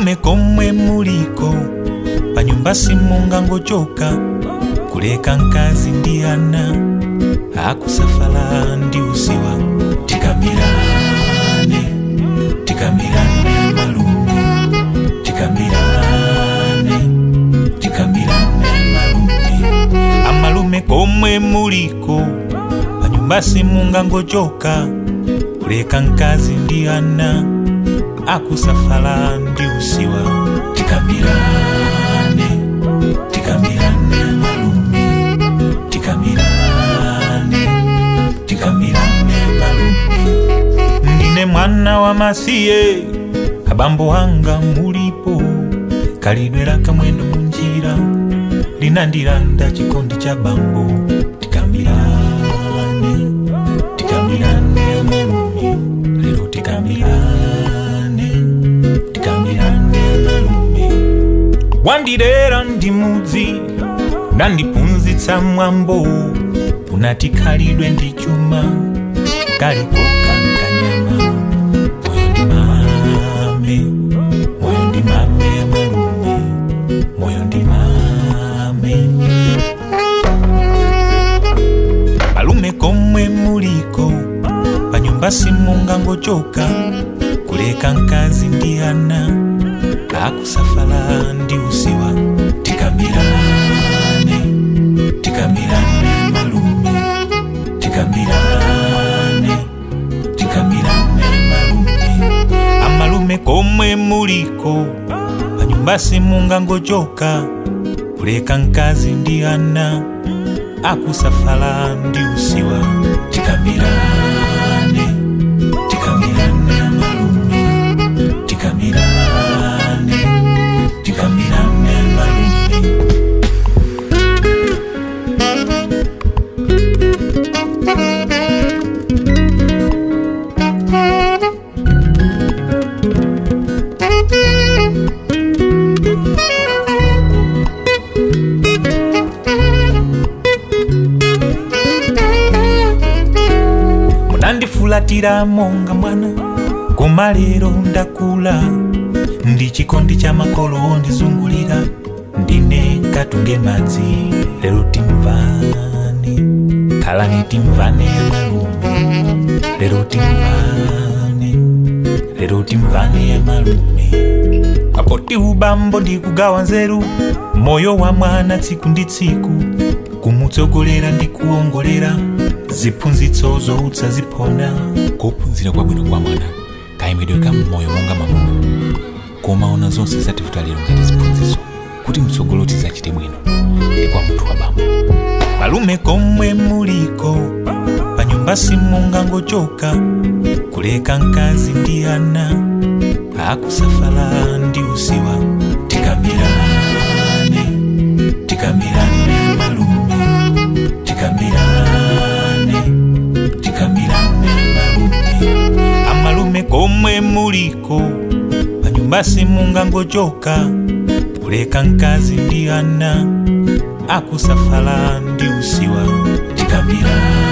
malume komwe muliko panyumba simungangochoka kuleka mkazi ndi ana akusafala ndi usiwa tikambirane tikambirane malume tikambirane tikambirane malume amalume komwe muliko panyumba simungangochoka kuleka mkazi ndi ana akusafala ndi usiwa tikambirane tikambirane malume tikambirane tikambirane malume ndine mwana wa masiye abambo anga mulipo kalidwera kamwendo munjira linandilanda chikondi cha bambo tikambirane tikambirane malume lero tikambirane tikambirane malume wandilera ndi mudzi nandiphunzitsa mwambo unati khalidwe ndi chuma kaliko kankanyama moyo ndi mame moyo ndi mame malume moyo ndi mame malume komwe muliko panyumba simungangochoka kuleka mkazi ndi ana akusafala ndi usiwa tikambirane tikambirane malume tikambirane tikambirane malume amalume komwe muliko panyumba simungangochoka kuleka mkazi ndi ana akusafala ndi usiwa tikambirane tikambirane malume tikambirane tikambirane malume munandifulatira monga mwana koma lero ndakula ndi chikondi cha makolo ndizungulira ndine katunge madzi lero timvane khalani timvane malume lero timvane lero timvane malume apoti ubambo ndikugawa nzeru moyo wa mwana tsiku ndi tsiku kumutsogolera ndi kuongolera ziphunzitso zoutsa ziphona kuphunzira kwabwino kwa mwana kayimidwe ka mmoyo monga mwamuna kumaona zonse zativuta lero ngati ziphunzitso kuti mtsogolo tidzachite bwino ndi kwa munthu wa bambo malume komwe muliko panyumba simungangochoka kuleka mkazi ndi ana akusafala ndi usiwa tikambirane tikambirane malume tikambirane tikambirane malume amalume komwe muliko panyumba simungangochoka kuleka mkazi ndi ana akusafala ndi usiwa tikambirane